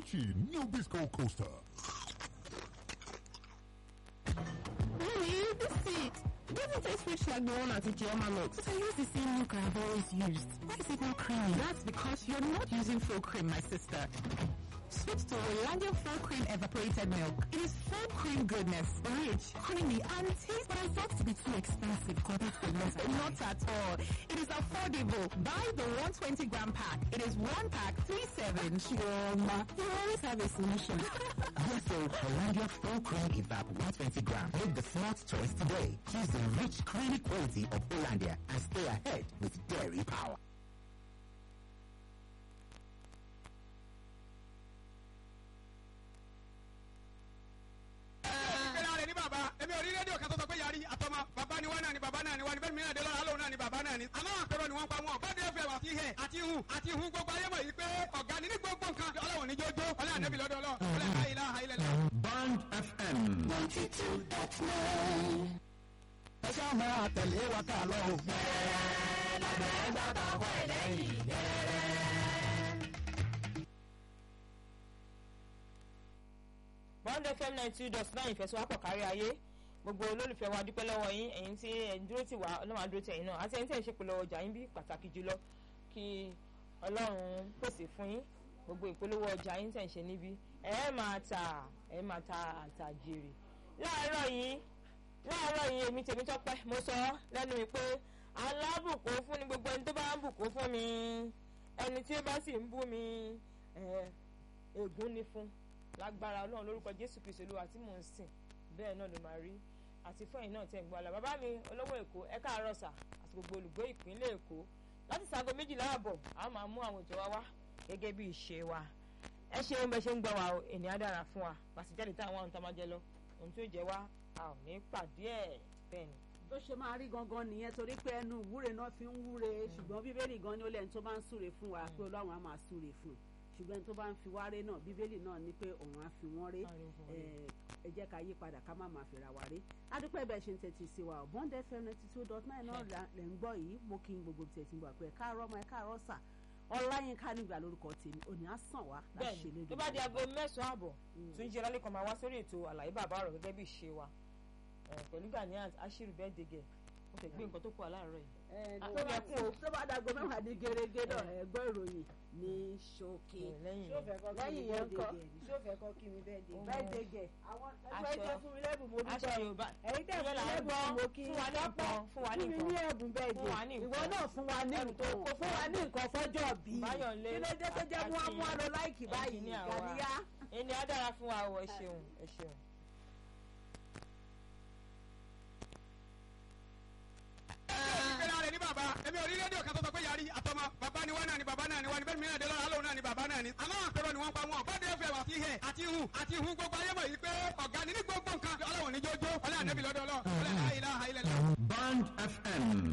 Crunchy new Bisco Coaster. Mommy, this seed doesn't taste rich like the one at Ijeoma Mix. But I use the same milk I've always used. Why is it not creamy? That's because you're not using full cream, my sister. Switch to Hollandia full cream evaporated milk. It is full cream goodness, rich, creamy, and tastes. But I thought to be too expensive compared to the rest. Not at all. It is affordable. Buy the 120 gram pack. It is one pack, three seven. Chioma, you always have a solution. Yes, so Hollandia full cream evap 120 gram. Make the smart choice today. Choose the rich, creamy quality of Hollandia and stay ahead with dairy power. ìpínlẹ̀ rẹ̀ ní bàbá èmi ò rí rédíò kan tó sọ pé yàrá àtọmọ bàbá ni wọn náà ni bàbá náà ni wọn ni bẹ́ẹ̀ mìíràn dé lọ́la lóun náà ni bàbá náà ni. àmọ́ àpérò ni wọ́n pa wọn bọ́dé fẹ́ wà sí hẹ̀ àti hu àti hu gbogbo ayé mọ̀ yìí pé ọ̀gá ni ní gbogbo nǹkan ọlọ́wọ̀n ní jójó ọlá ànẹ́bí lọ́dọ̀ ọlọ́ ọlá àìlá àìlẹ̀ lọ. Band FM. ẹ ṣáà máa tẹ̀lé wa ká lọ o. bond fm ninety two dot nine ìfẹsọ̀wápọ̀ kárí ayé gbogbo olólùfẹ́ wa dúpẹ́ lọ́wọ́ yín ẹ̀yin tí ẹ̀ ń dúró tì wá ọlọ́run á dúró tì ẹ̀yin náà àti ẹ̀yin tí ẹ̀ ń ṣe polówó ọjà yín bí pàtàkì jùlọ kí ọlọ́run pèsè fún yín gbogbo ìpolówó ọjà yín tẹ̀ ń ṣe níbí ẹ̀ máa tà ẹ̀ máa ta àtàjèrè láàárọ̀ yìí láàárọ̀ yìí èmi tèmi tọ́pẹ́ mo sọ lẹ́nu mi pé alábùkún fún ni gbogbo ẹni tó bá ń bùkún fún mi ẹni tí ó bá sì ń bú mi ẹ̀ ègún ni fún lágbára ọlọ́run lórúkọ jésù kristu olúwa tí mò ń sìn bẹ́ẹ̀ náà ló máa rí àti fún ẹ̀yin náà tẹ̀ ń gbọ́ àlà bàbá mi olówó èkó ẹ káàárọ̀ sà àti gbogbo olùgbé ìpínlẹ̀ èkó láti sago méjìlá àbọ̀ a máa mú àwọn ètò wa wá gẹ́gẹ́ bí ìṣe wa ẹ ṣeun bẹ ṣe ń gbọ́ wa o ènìyàn dára fún wa pàṣíjáde táwọn àwọn tá máa jẹ lọ ohun tó jẹ wá a ò ní pàdé ẹ̀ bẹ́ẹ̀ ni. bó ṣe máa rí gangan nìyẹn torí pé ẹnu ìwúre náà fi ń wúre ṣùgbọ́n bíbélì gan ni ó lẹ́ni tó bá ń súre fún wa pé ọlọ́run á máa súre fún un ṣùgbọ́n tó bá ń fi wá ré náà bíbélì náà ní pé òun á fi wọ́n ré ẹ jẹ́ ká yí padà ká má máa fìrà wá ré adúpẹ́ bẹ́ẹ̀ ṣe ń tẹ́tí sí wa bond fm ninety two dot nine náà lẹ̀ ń gbọ́ yìí mo kí n gbogbo tẹ̀ tí ń gbọ́ pé káàárọ̀ ọmọ ẹ káàárọ̀ sà ọláyínká nígbà lórúkọ tèmi òní á sàn wá láṣẹ bẹ́ẹ̀ni lédè tó bá di aago mẹ́sàn-án àbọ̀ tún jí ọlálẹ́kan máa wá sórí ètò àlàyé bàbá ọ̀rọ̀ gẹ́gẹ́ bí ìṣe wa Eh, pẹ̀lú Ganiat ashiru bẹ́ẹ̀ dégẹ̀ mo fẹ́ gbé nǹkan tó kù aláàárọ̀ yìí. ẹ Ah, tó bá ilẹ̀kùn o. tó bá dàgbọ́ mẹ́wàá ní gẹ́gẹ́ náà ẹ gbọ́ ìròyìn ní ṣókè Eh, lẹ́yìn ṣó yẹn fẹ́ kọ́ kí mi lẹ́yìn yẹn bẹ́ẹ̀ ńkọ́? dé ṣó fẹ́ kọ́ kí mi bẹ́ẹ̀ dé. Ohun- bẹ́ẹ̀ dégẹ̀ àwọn ẹgbẹ́ Aṣọ- ìjẹ́ fún mi lẹ́bùn mo aṣọ dúpẹ́ Yorùbá ẹ̀yin tẹ̀ ìyẹn fún là ń lẹ́bùn gbọ́ mo kí fún wa ní nǹkan fún wa ní fún mi ní nǹkan ẹ̀bùn bẹ́ẹ̀ Fún wa ní dé ìwọ nǹkan. náà fún wa ní Ẹ̀bùn tó nǹkan kó fún wa ní nǹkan fọ́jọ́ bí Báyọ̀lé kí ló dé tó jẹ́ mú àti amú àlọ́ láìkì báyìí ẹnjìníà wa. gàníyá. ẹni á dára fún wa o ẹ ṣeun ẹ ṣeun. ìpínlẹ̀ rẹ̀ ní bàbá èmi ò rí rédíò kan tó sọ pé yàrá àtọmọ bàbá ni wọn náà ni bàbá náà ni wọn ni bẹ́ẹ̀ mìíràn dé lọ́la lóun náà ni bàbá náà ni. àmọ́ àpérò ni wọ́n pa wọn bọ́dé fẹ́ wà sí hẹ̀ àti hu àti hu gbogbo ayé mọ̀ yìí pé ọ̀gá ni ní gbogbo nǹkan ọlọ́wọ̀n ní jójó ọlá ànẹ́bí lọ́dọ̀ ọlọ́ ọlá àìlá àìlẹ̀ lọ. Band FM.